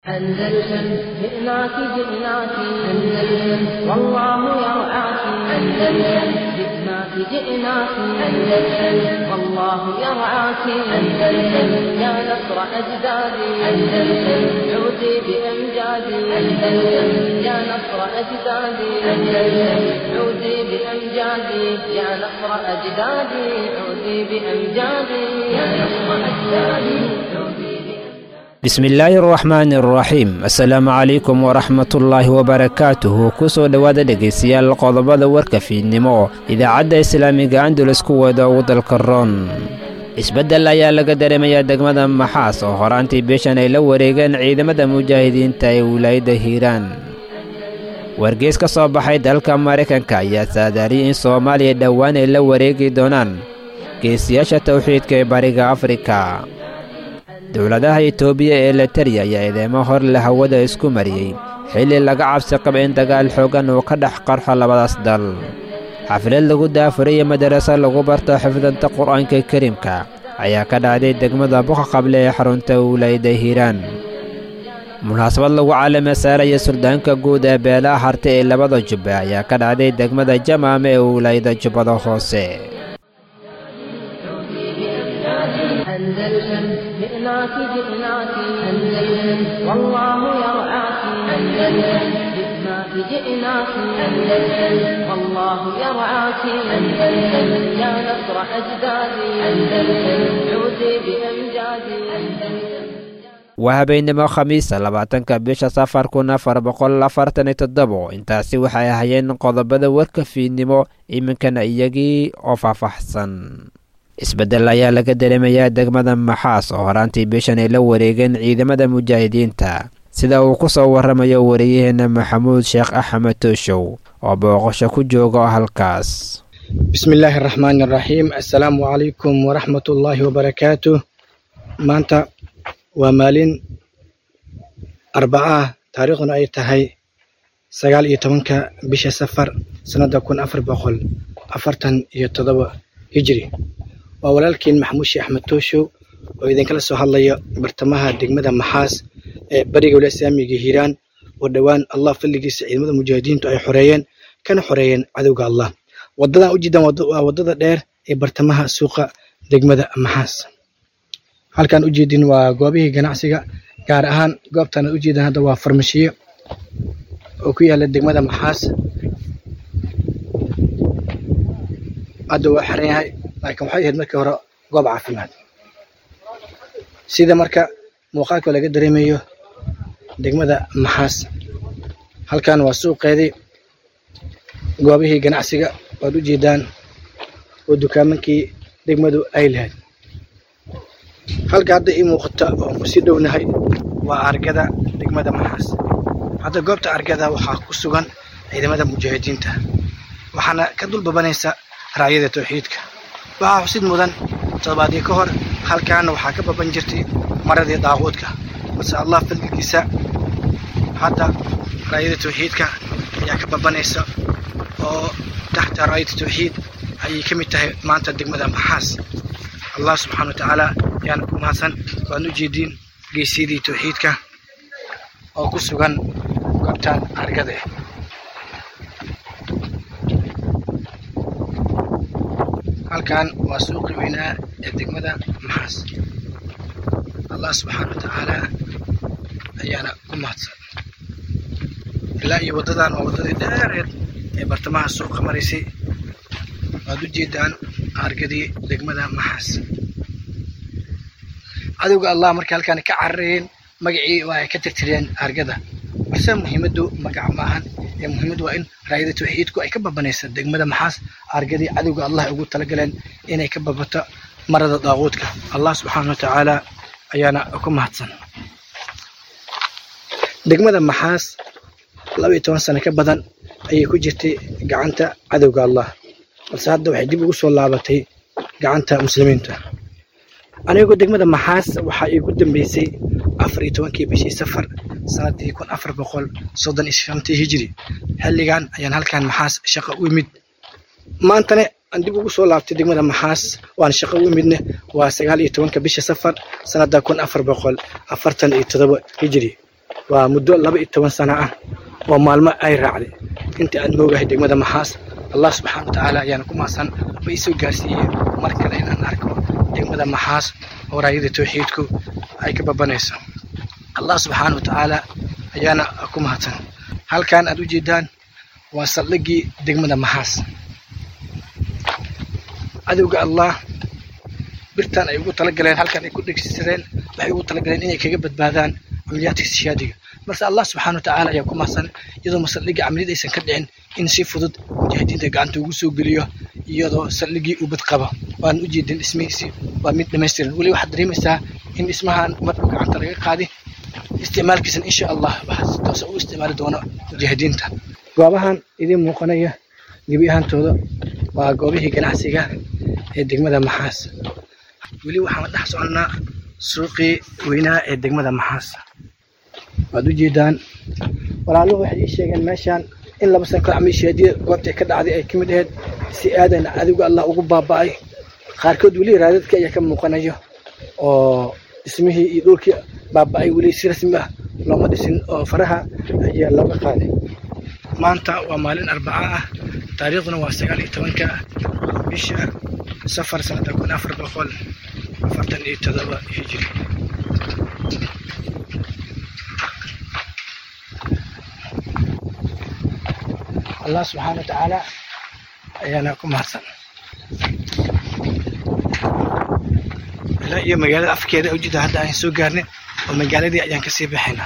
أندلسن جئناك جئناك أندلسن والله يرعاك أندلسن جئناك جئناك أندلسن والله يرعاك أندلسن يا نصر أجدادي أندلسن عودي بأمجادي أندلسن يا نصر أجدادي أندلسن عودي بأمجادي يا نصر أجدادي عودي بأمجادي يا نصر أجدادي عودي bismillaahi araxmaani araxiim assalaamu calaykum waraxmatullaahi wabarakaatuhu kusoo dhowaada dhegaystayaal qodobada warka fiidnimo idaacadda islaamiga andulus kuweeda ugu dalka roon isbeddel ayaa laga dareemayaa degmada maxaas oo horaantii bishan ay la wareegeen ciidamada mujaahidiinta ee wilaayadda hiiraan wargeys ka soo baxay dalka maraykanka ayaa saadaariyay in soomaaliya dhowaan ay la wareegi doonaan geesiyaasha tawxiidka ee bariga afrika dowladaha itoobiya ee letariya ayaa eedeemo hor le hawada isku mariyey xilli laga cabsi qaba in dagaal xooggan uu ka dhex qarxo labadaas dal xaflad lagu daafuraya madaraso lagu barto xifdanta qur'aanka kariimka ayaa ka dhacday degmada buqa qable ee xarunta wilaayadda hiiraan munaasabad lagu caalame saaraya suldaanka guud ee beelaha harta ee labada jubbe ayaa ka dhacday degmada jamaame ee wilaayada jubbada hoose أندلسن جئناك جئناك أندلسن والله يرعاك أندلسن جئناك جئناك أندلسن والله يرعاك أندلسن يا نصر أجدادي أندلسن عودي بأمجادي أندلسن waa habeennimo khamiisa labaatanka bisha safar kun afar boqol afartan iyo toddobo intaasi waxay ahayeen qodobada warka fiidnimo iminkana iyagii oo faahfaahsan isbeddel ayaa laga dareemayaa degmada maxaas oo horaantii bishan ay la wareegeen ciidamada mujaahidiinta sida uu ku soo warramayo wariyaheenna maxamuud sheekh axmed tooshow oo booqasho ku jooga halkaas bismillaahi araxmaani araxiim assalaamu calaykum waraxmatullaahi wabarakaatuh maanta waa maalin arbacaah taariikhduna ay tahay sagaal iyo tobanka bisha safar sannadda kun afar boqol afartan iyo toddoba hijri waa walaalkiin maxamuud sheekh axmed tooshow oo idinkala soo hadlaya bartamaha degmada maxaas ee bariga wila islaamiga hiiraan oo dhowaan allah fadligiisa ciidamada mujaahidiintu ay xoreeyeen kana xoreeyeen cadowga allah wadadan ujeedaan waa wadada dheer ee bartamaha suuqa degmada maxaas halkaan ujeedin waa goobihii ganacsiga gaar ahaan goobtaan ad ujeedaan hadda waa farmashiyo oo ku yaala degmada maxaas hadda waa xiran yahay laakiin waxay ahayd markii hore goob caafimaad sida marka muuqaalka laga dareemayo degmada maxaas halkan waa suuqeedii goobihii ganacsiga waad u jeedaan oo dukaamankii degmadu ay lahayd halka hadda ii muuqata oon kusii dhownahay waa argada degmada maxaas hadda goobta argada waxaa ku sugan ciidamada mujaahidiinta waxaana ka dulbabanaysa raayada tawxiidka waxaa xusid mudan toddobaadii ka hor halkaana waxaa ka baban jirtay maradii daaquudka balse allah fadligiisa hadda raayada tawxiidka ayaa ka babanaysa oo taxta raayada tawxiid ayay ka mid tahay maanta degmada maxaas allah subxaana wa tacaala ayaana ku mahadsan waan u jeediin geesyadii tawxiidka oo ku sugan goobtaan argada halkan waa suuqii weynaa ee degmada maxaas allah subxaana wa tacaala ayaana ku mahadsan ilaa iyo waddadan waa waddadii dheereed ee bartamaha suuqa maraysay waad u jeedaan argadii degmada maxaas cadowga allah markay halkaan ka cararayeen magacii waa ay ka tirtireen argada balse muhiimaddu magac maahan ee muhiimaddu waa in raayada tawxiidku ay ka babanaysa degmada maxaas argadii cadowga allah ugu talagaleen inay ka babato marada daaquudka allah subxaana wa tacaala ayaana ku mahadsan degmada maxaas laba iyo toban sano ka badan ayay ku jirtay gacanta cadowga allah balse hadda waxay dib ugu soo laabatay gacanta muslimiinta anigoo degmada maxaas waxaa iigu dambeysay afar iyo tobankii bishii safar sanadii kun afar boqol soddon iyo shantii hijri xilligan ayaan halkan maxaas shaqo u imid maantane aan dib ugu soo laabtay degmada maxaas waan shaqo u imidne waa sagaal iyo tobanka bisha safar sanada kun afar boqol afartan iyo todoba hijri waa muddo laba iyo toban sano ah oo maalmo ay raacday inta aan moogahay degmada maxaas allah subxaana wa tacaala ayaana ku mahadsan ba isoo gaarsiiyey mar kale inaan arko degmada maxaas oo raayada tawxiidku ay ka babanayso allah subxaana wa tacaala ayaana ku mahadsan halkan aad u jeedaan waa saldhigii degmada maxaas cadowga allah birtan ay ugu talagaleen halkan ay ku dhegsadeen waxay ugu talagaleen inay kaga badbaadaan camaliyaadka istishaadiga marse allah subxaana wa tacaala ayaa ku mahadsan iyadoo masaldhigii camaliyad aysan ka dhicin in si fudud mujaahidiinta gacanta ugu soo geliyo iyadoo saldhigii uu bad qabo waan u jeedin dhismihiisii waa mid dhamaystiran weli waxaad dareemaysaa in dhismahan marka gacanta laga qaadi isticmaalkiisan insha allah waxaa si toosa u isticmaali doono mujaahidiinta goobahan idiin muuqanaya gebi ahaantooda waa goobihii ganacsiga ee degmada maxaas weli waxaan dhex soconnaa suuqii weynaa ee degmada maxaas waad u jeedaan walaaluhu waxay ii sheegeen meeshaan in laba sano kor camiisheediya goobtay ka dhacday ay ka mid ahayd si aadan adigu allah ugu baaba'ay qaarkood weli raadadka ayaa ka muuqanayo oo dhismihii iyo dhulkii baaba'ay weli si rasmi ah looma dhisin oo faraha ayaa looga qaaday maanta waa maalin arbaca ah taariikhduna waa sagaal iyo tobanka bisha safar sanada kun afar boqol afartan iyo todoba hijiri allah subxaana wa tacaala ayaana ku mahadsan ilaa iyo magaalada afkeeda ujeeda hadda aan soo gaarnay oo magaaladii ayaan kasii baxaynaa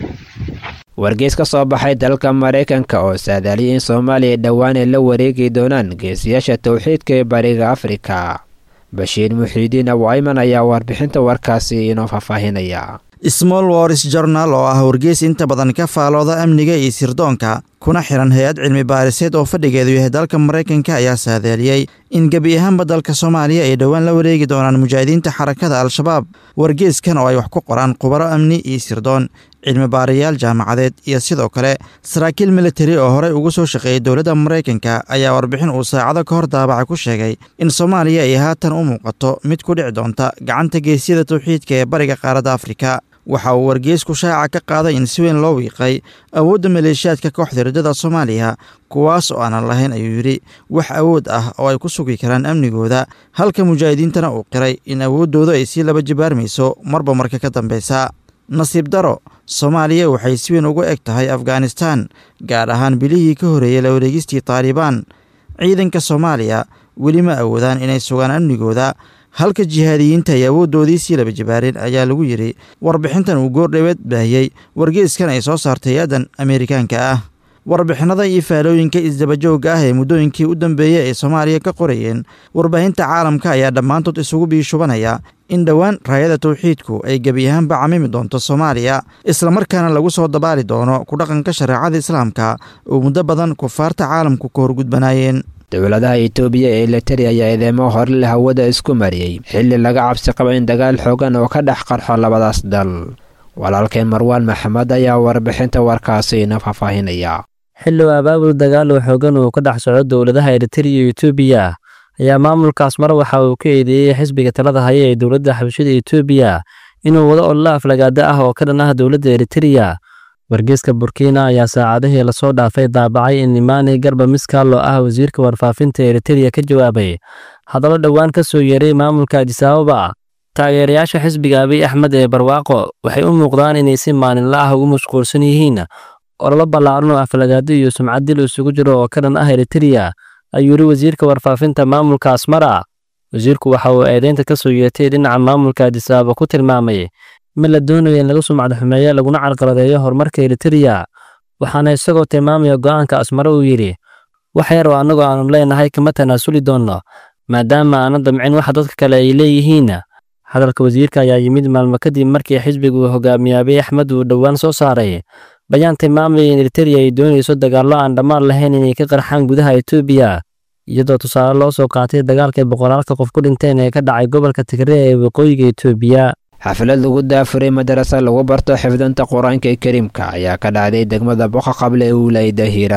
wargeys ka soo baxay dalka maraykanka oo saadaaliyay in soomaaliya dhowaan ay la wareegi doonaan geesiyaasha towxiidka ee bariga afrika bashiir muxiidiin awayman ayaa warbixinta warkaasi inoo faahfaahinaya small wars journal oo ah wargeys inta badan ka faalooda amniga iyo sirdoonka kuna xiran hay-ad cilmi baariseed oo fadhigeedu yahay dalka maraykanka ayaa saadaaliyey in gebi ahaanba dalka soomaaliya ay dhowaan la wareegi doonaan mujaahidiinta xarakada al-shabaab wargeyskan oo ay wax ku qoraan khubaro amni iyo sirdoon cilmi baarayaal jaamacadeed iyo sidoo kale saraakiil militari oo horey ugu soo shaqeeyay dowladda maraykanka ayaa warbixin uu saacado ka hor daabaca ku sheegay in soomaaliya ay haatan u muuqato mid ku dhici doonta gacanta geesyada tawxiidka ee bariga qaaradda afrika waxa uu wargeysku shaaca ka qaaday in si weyn loo wiiqay awoodda maleeshiyaadka kooxda riddada soomaaliya kuwaas oo aanan lahayn ayuu yidhi wax awood ah oo ay ku sugi karaan amnigooda halka mujaahidiintana uu qiray in awooddooda ay sii laba jibaarmayso marba marka ka dambeysa nasiib daro soomaaliya waxay si weyn ugu eg tahay afghanistan gaar ahaan bilihii ka horreeyey la wareegistii taalibaan ciidanka soomaaliya weli ma awoodaan inay sugaan amnigooda halka jihaadiyiinta ay awooddoodii sii laba jibaareen ayaa lagu yidhi warbixintan uu goordhaweed baahiyey wargeyskan ay soo saartay hay-addan ameerikaanka ah warbixinada iyo faalooyinka isdabajoogga ah ee muddooyinkii u dambeeyey ay soomaaliya ka qorayeen warbaahinta caalamka ayaa dhammaantood isugu biishubanaya in dhowaan raayada tawxiidku ay gebi ahaanba camimi doonto soomaaliya islamarkaana lagu soo dabaali doono ku dhaqanka shareecada islaamka oo muddo badan kufaarta caalamku ka horgudbanaayeen dowladaha itoobiya ee letari ayaa eedeemo horele hawada isku mariyey xilli laga cabsi qaba in dagaal xoogan oo ka dhex qarxo labadaas dal walaalkeen marwaan maxamed ayaa warbixinta warkaasi ina faahfaahinaya xilligu abaabul dagaal oo xoogan uu ka dhex soco dowladaha eritariya iyo etoobiya ayaa maamulkaas mar waxa uu ka eedeeyey xisbiga talada haya ee dowladda xabashada etoobiya inuu wado ololo aflagaado ah oo ka dhan ah dowladda eritariya wargeyska burkina ayaa saacadihii lasoo dhaafay daabacay in imaani garba miskaallo ah wasiirka warfaafinta eritariya ka jawaabay hadallo dhowaan ka soo yeeray maamulka adisaababa taageerayaasha xisbiga abiy axmed ee barwaaqo waxay u muuqdaan inay si maalinla ah ugu mashquulsan yihiin ololo ballaaran oo aflagaado iyo sumcad dil isugu jiro oo ka dhan ah eritariya ayuu yidhi wasiirka warfaafinta maamulka asmara wasiirku waxa uu eedeynta ka soo yeetay dhinaca maamulka adisaababa ku tilmaamay mid la doonayo in laga sumcad xumeeyo laguna carqaladeeyo horumarka eritariya waxaana isagoo tilmaamaya go'aanka asmare uu yidhi wax yar oo annagoo aanu leenahay kama tanaasuli doonno maadaama aanan damcin waxa dadka kale ay leeyihiin hadalka wasiirka ayaa yimid maalmo kadib markii xisbigu hogaamiye abiy axmed uu dhowaan soo saaray bayaan tilmaamaya in eritariya ay doonayso dagaallo aan dhammaan lahayn inay ka qarxaan gudaha etoobiya iyadoo tusaale loo soo qaatay dagaalkay boqolaalka qof ku dhinteen ee ka dhacay gobolka tigre ee waqooyiga etoobiya xaflad lagu daafuray madarasa lagu barto xifdinta qur-aanka kariimka ayaa ka dhacday degmada boqa qable ee wilaayada hiiraan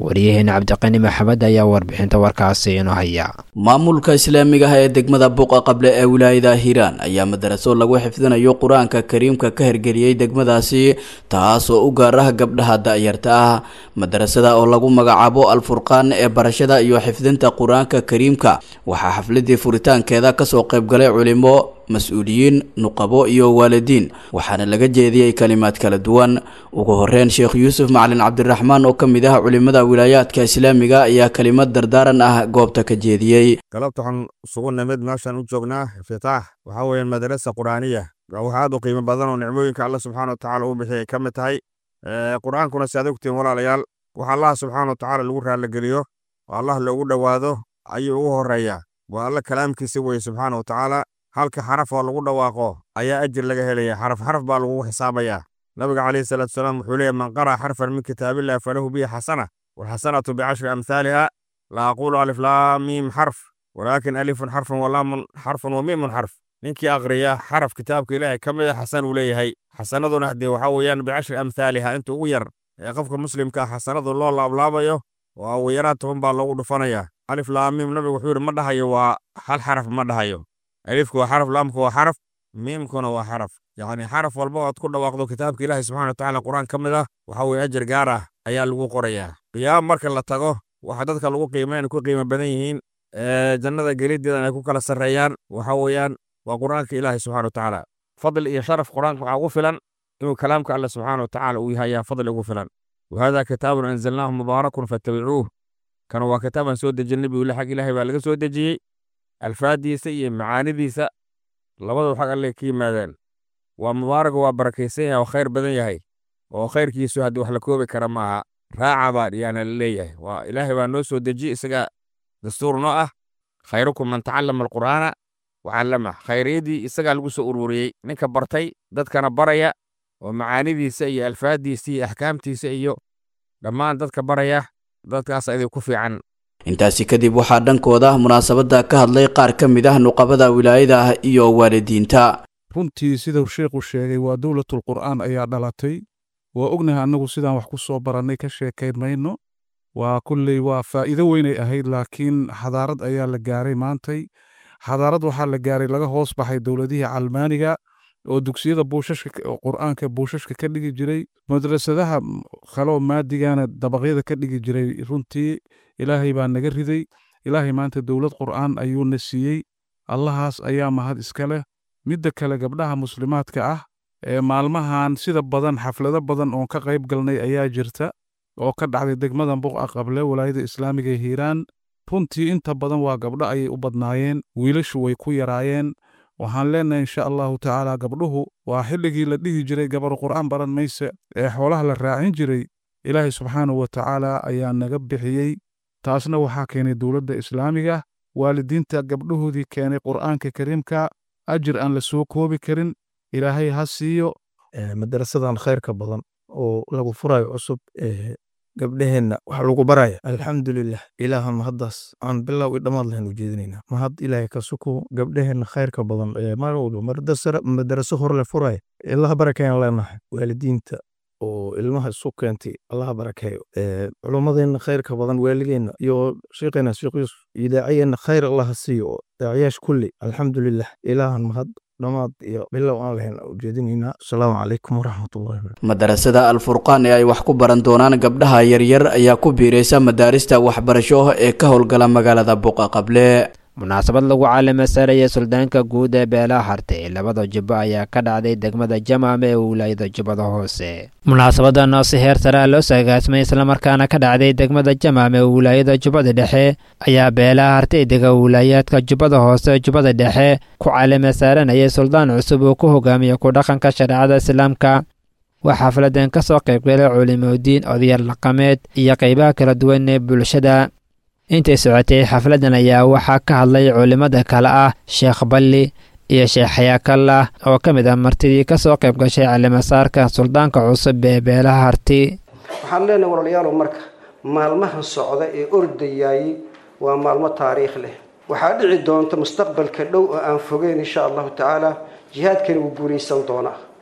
wariyaheena cabdiqani maxamed ayaa warbixinta warkaasi inoo haya maamulka islaamiga ah ee degmada buuqa qable ee wilaayada hiiraan ayaa madaraso lagu xifdinayo qur-aanka kariimka ka hirgeliyey degmadaasi taas oo u gaar ah gabdhaha da-yarta ah madarasada oo lagu magacaabo alfurqaan ee barashada iyo xifdinta qur-aanka kariimka waxaa xafladii furitaankeeda kasoo qaybgalay culimo mas-uuliyiin nuqabo iyo waalidiin waxaana laga jeediyey kalimaad kala duwan ugu horeyn sheekh yuusuf macalin cabdiraxmaan oo ka mid ah culimada wilaayaadka islaamiga ayaa kalimad dardaaran ah goobta ka jeediyey galabta waxaan isugu nimid meeshaan u joognaa iftitaax waxaa weeye madarasa qur'aaniya wax aad u qiimo badan oo nicmooyinka alla subxaana watacaala uu bixiyay ka mid tahay qur-aankuna si aad ogtiin walaalayaal wax allah subxaana watacaala lagu raalligeliyo oo allah loogu dhowaado ayuu ugu horeeyaa waa alla kalaamkiisa weye subxaana watacaala halka xaraf oo lagu dhawaaqo ayaa ajir laga helaya xaraf xaraf baa lagu xisaabayaa nabiga calayhi salaatu salaam wuxuu leeyahy man qara'a xarfan min kitaabillahi falahu bihi xasana walxasanatu bicashri amhaaliha la aqulu alif laam miim xarf walaakin alifun xarfun walaamun xarfun wa miimun xarf ninkii aqriya xaraf kitaabka ilaahay ka mid a xasan uu leeyahay xasanaduna haddee waxaa weeyaan bicashri amhaaliha inta ugu yar ee qofka muslimka ah xasanadu loo laablaabayo oo ugu yaraan toban baa loogu dhufanayaa alif laam miim nabigu wuxuu yidhi ma dhahayo waa hal xaraf ma dhahayo alifku waa xaraf laamku waa xaraf miimkuna waa xaraf yacni xaraf walba oad ku dhawaaqdo kitaabka ilaahay subxana watacaala qur-aan ka mid ah waxa weye ajar gaar ah ayaa lagu qorayaa qiyaam marka la tago waxa dadka lagu qiimeyn ku qiimo badan yihiin jannada gelideedan ay ku kala sarreeyaan waxa weeyaan waa qur-aanka ilaahay subxana watacaala fadl iyo sharaf qur-aanka waxaa ugu filan inuu kalaamka alle subxaana watacaala uu yahay ayaa fadli ugu filan wahada kitaabun anzalnaahu mubaarakun fattabicuuh kana waa kitaabaan soo dejin nabi ule xag ilaahay baa laga soo dejiyey alfaadiisa iyo macaanidiisa labadaba xag alle ka yimaadeen waa mubaaraga waa barakaysan yahay oo khayr badan yahay oo khayrkiisu haddii wax la koobi kara maaha raaca baa yaana la leeyahay waa ilaahay baa noo soo dejiyey isaga dastuur noo ah khayrukum man tacallama alqur'aana wacallama khayriyadii isagaa lagu soo ururiyey ninka bartay dadkana baraya oo macaanidiisa iyo alfaadiisa iyo axkaamtiisa iyo dhammaan dadka baraya dadkaas idin ku fiican intaasi kadib waxaa dhankooda munaasabadda ka hadlay qaar ka mid ah nuqabada wilaayada ah iyo waalidiinta runtii sidau sheekhu sheegay waa dowlatul qur'aan ayaa dhalatay waa ognahay annagu sidaan wax ku soo barannay ka sheekayn mayno waa kulley waa faa'iido weynay ahayd laakiin xadaarad ayaa la gaaray maantay xadaarad waxaa la gaaray laga hoos baxay dowladihii calmaaniga oo dugsiyada buushashka qur'aanka buushashka ka dhigi jiray madrasadaha kaloo maadigana dabaqyada ka dhigi jiray runtii ilaahay baa naga riday ilaahay maanta dowlad qur'aan ayuuna siiyey allahaas ayaa mahad iska leh midda kale gabdhaha muslimaadka ah ee maalmahan sida badan xaflado badan oon ka qayb galnay ayaa jirta oo ka dhacday degmada buqa qable walaayada islaamiga ee hiiraan runtii inta badan waa gabdho ayay u badnaayeen wiilashu way ku yaraayeen waxaan leenahay insha allahu tacaala gabdhuhu waa xilligii la dhihi jiray gabar qur'aan baran mayse ee xoolaha la raacin jiray ilaahay subxaanahu wa tacaala ayaa naga bixiyey taasna waxaa keenay dowladda islaamiga waalidiinta gabdhahoodii keenay qur'aanka kariimka ajir aan la soo koobi karin ilaahay ha siiyo madarasadan khayrka badan oo lagu furayo cusub gabdheheenna wax lagu baraya alxamdulilah ilaahan mahaddaas aan bilow i dhammaad lahayn u jeedinaynaa mahad ilaahay ka suko gabdheheenna khayrka badan mar walba madaraso hor le furaya ilaha barakeeyan leenahay waalidiinta oo ilmaha isu keentay allaha barakeeyo culummadeenna khayrka badan waaligeenna iyo sheekheena sheekh yuusuf iyo daaciyeenna khayr allaha siiyo oo daaciyaasha kulli alxamdulilah ilaahan mahad dhammaad iyo bilow aan lahayn ujeedinaynaa asalaamu calaykum waraxmatullahi madarasada alfurqaan ee ay wax ku baran doonaan gabdhaha yaryar ayaa ku biiraysa madaarista waxbarasho ee ka howlgala magaalada buqa qable munaasabad lagu caalama saaraya suldaanka guud ee beelaha hartay labada jubbo ayaa ka dhacday degmada jamaam ee wilaayada jubbada hoose munaasabadan oo si heer sare ah loo saagaasmay islamarkaana ka dhacday degmada jamaam ee wilaayada jubbada dhexe ayaa beelaha hartay dega wilaayaadka jubbada hoose jubbada dhexe ku caalama saaranayay suldaan cusub uu ku hogaamiya ku dhaqanka shareecada islaamka waa xafladan ka soo qaybgalay culimodiin odayaal dhaqameed iyo qaybaha kala duwan ee bulshada intay socotay xafladan ayaa waxaa ka hadlay culimmada kale ah sheekh balli iyo sheekh xayaakallah oo ka mid ah martidii ka soo qayb gashay calimasaarka suldaanka cusub ee beelaha harti waxaan leenahay walaalayaalow marka maalmahan socda ee ordayaayey waa maalmo taariikh leh waxaa dhici doonta mustaqbalka dhow oo aan fogeyn insha allahu tacaala jihaadkani wuu guulaysan doonaa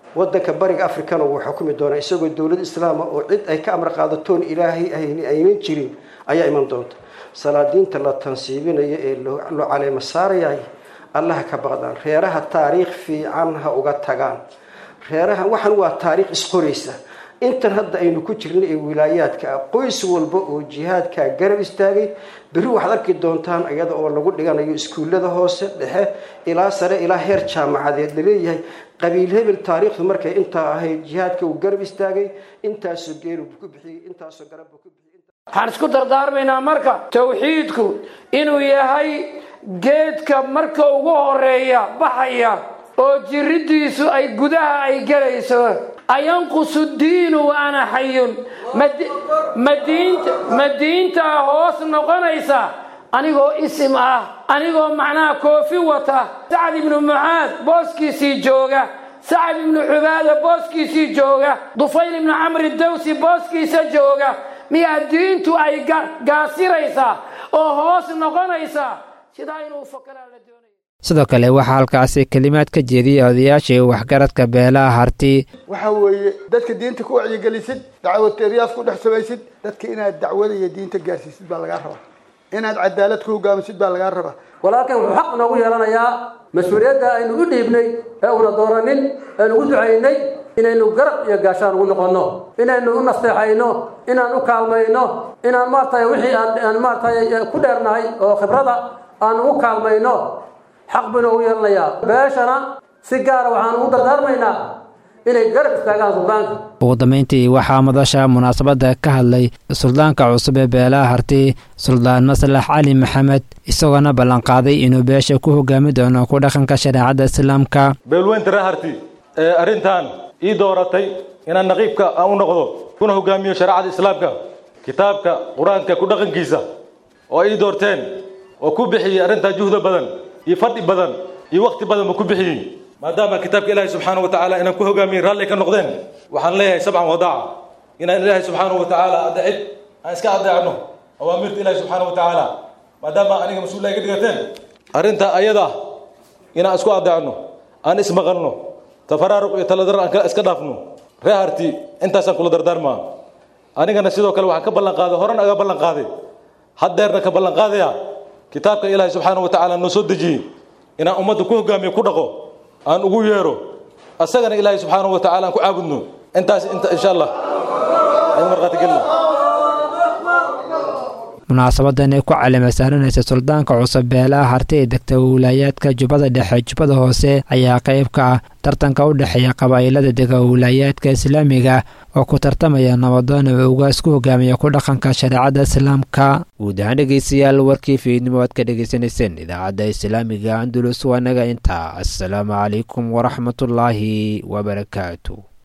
wadanka bariga africana wuu xukumi doonaa isagoo dowlad islaama oo cid ay ka amar qaadatoon ilaahay aynan jirin ayaa iman doonta salaadiinta la tansiibinayo ee loo caleemo saarayahay allaha ka baqdaan reeraha taariikh fiican ha uga tagaan reeraha waxan waa taariikh isqoraysa intan hadda aynu ku jirna ee wilaayaadka ah qoys walba oo jihaadkaa garab istaagay berri waxaad arki doontaan iyada oo lagu dhiganayo iskuullada hoose dhexe ilaa sare ilaa heer jaamacadeed laleeyahay qabiil hebel taariikhdu markay intaa ahayd jihaadka uu garab istaagay intaasoo geelu ku bixiyey intaasoo garabbu ku bixiyey waxaan isku dardaarmaynaa marka tawxiidku inuu yahay geedka marka ugu horeeya baxaya oo jiridiisu ay gudaha ay gelayso ayanqusu diinu wa ana xayun ma diintaa hoos noqonaysa anigoo isim ah anigoo macnaha koofi wata sacad ibnu mucaad booskiisii jooga sacad ibnu cubaada booskiisii jooga dufayl ibnu camri dawsi booskiisa jooga miyaa diintu ay gaasiraysaa oo hoos noqonaysaa sidaa inuu fakeraa la doonaya sidoo kale waxaa halkaasi kelimaad ka jeediyay odayaashii waxgaradka beelaha harti waxa weeye dadka diinta ku wacyigelisid dacwateeryaas ku dhex samaysid dadka inaad dacwada iyo diinta gaarsiisid baa lagaa rabaa inaad cadaalad ku hogaamisid baa lagaa rabaa walaalkan wuxuu xaq noogu yeelanayaa mas-uuliyadda aynu u dhiibnay ee una dooranin aynu ugu ducaynay inaynu garab iyo gaashaan ugu noqonno inaynu u nasteexayno inaan u kaalmayno inaan maaragtay wixii aan maaragtay ku dheernahay oo khibrada aan ugu kaalmayno xaq buu noogu yeelanayaa beeshana si gaara waxaan ugu dardaarmaynaa inay garab istaagaan suldaanka ugu dambeyntii waxaa madasha munaasabadda ka hadlay suldaanka cusub ee beelaha harti suldaan maslax cali maxamed isagoona ballanqaaday inuu beesha ku hogaami doono ku dhaqanka shareecadda islaamka beelweynta ree harti ee arrintan ii dooratay inaan naqiibka aan u noqdo kuna hogaamiyo shareecada islaamka kitaabka qur-aanka ku dhaqankiisa oo ii doorteen oo ku bixiyey arrintaa juhda badan iyo fadhi badan iyo wakti badan buu ku bixiyey maadaama kitaabka ilaahay subxaana wa tacaala inaan ku hogaamiyin raalli ka noqdeen waxaan leeyahay sabcan wadaaca inaan ilaahay subxaana wa tacaala adeecid aan iska adeecno awaamirta ilaahay subxaana wa tacaala maadaama aniga mas-uul ay ka dhigateen arrintaa ayada inaan isku adeecno aan ismaqalno tafaraaruq iyo taladar aan iska dhaafno ree harti intaasaan kula dardaarmaa anigana sidoo kale waxaan ka ballan qaaday horan aga ballan qaaday haddeerna ka ballan qaadaya kitaabka ilaahay subxaana wa tacaala noo soo dejiyey inaan ummadda ku hogaamiyo ku dhaqo aan ugu yeero asagana ilaahay subxaana wa tacala aan ku caabudno intaas inta insha allah aan marqaati gelina munaasabadan ay ku calima saaranaysa suldaanka cusub beelaha harti ee degta wilaayaadka jubbada dhexe jubbada hoose ayaa qayb ka ah tartanka u dhexeeya qabaa'ilada dega wilaayaadka islaamiga oo ku tartamaya nabadoona ugaas ku hogaamiya ku dhaqanka shareecadda islaamka guud ahaan dhegeystayaal warkii fiidnimo aad ka dhegeysanayseen idaacadda islaamiga andulus waa naga intaa assalaamu calaykum waraxmatullaahi wabarakaatu